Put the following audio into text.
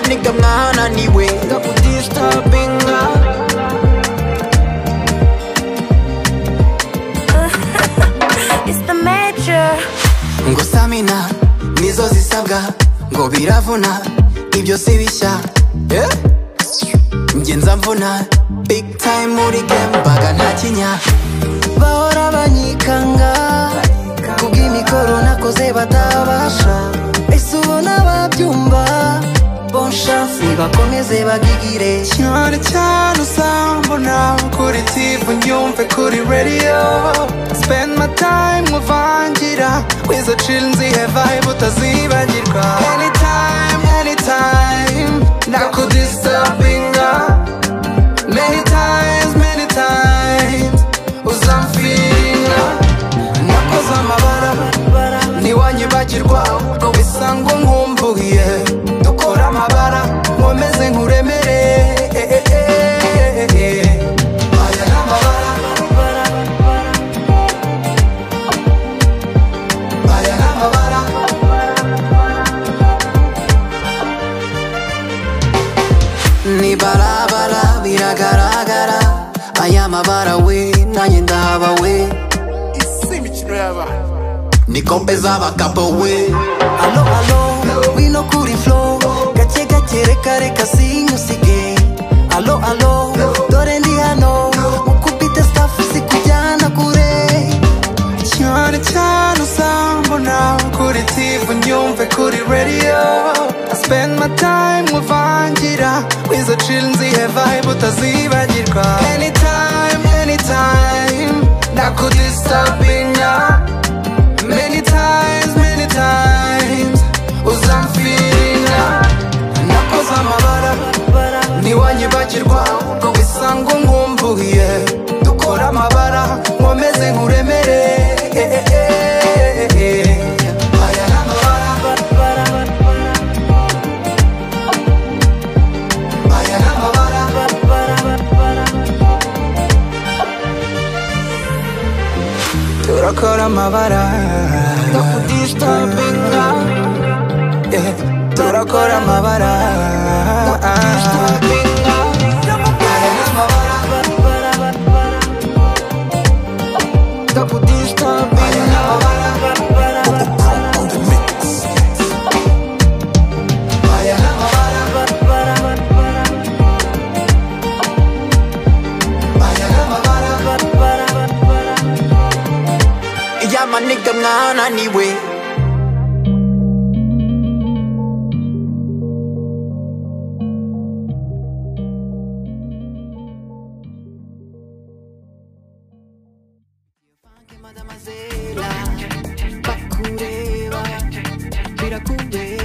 nigamwana niwe nga udistabinga It's the major. ngo samina nizo zisabwa ngo biravuna ibyo si bishya Eh? njye nzamvuna big time muri game mbaga nta kinya bahora banyikanga kubw'imikoro nakoze batabasha ese ubona babyumva bonshansi bakomeze bagigire cyane cyane uzambona kuri tv nyumve kuri radio spend my time muvangira wizo chill nzihe vibe utazibagirwa anytime anytime nakudisturbinga many times many times uzamfinga nakoze amabara ntiwanyibagirwa ahubwo bisangwa nkumbuye dukora amabara nkomeze nkuremereye aya ni amabara aya ni amabara ni barabara biragaragara aya mabara we nanjye ndaba we isi imikino y'abana ni kombe z'abagabo we alo alo wino kuri flo gake gake reka reka sinyusige alo alo dore ndi hano mukubite staff sikujyana kure cyane cyane uzambona kuri tv nyumve kuri radio I spend my time muvangira wizo chill nzihe vibe utazibagirwa anytime anytime nakudisturbinga many times many times uzamfinga nakoze amabara ntiwanyibagirwa ahubwo wisanga nkumbuye dukora amabara nkomeze nkuremere aya ni amabara aya ni amabara turakora amabara nokudistabinga turakora amabara Aya ni amabara. Aya ni amabara. Aya ni amabara. Aya ni amabara. Yeah, my nigga, man, anyway. Mademoiselle, bakureba, birakundeba.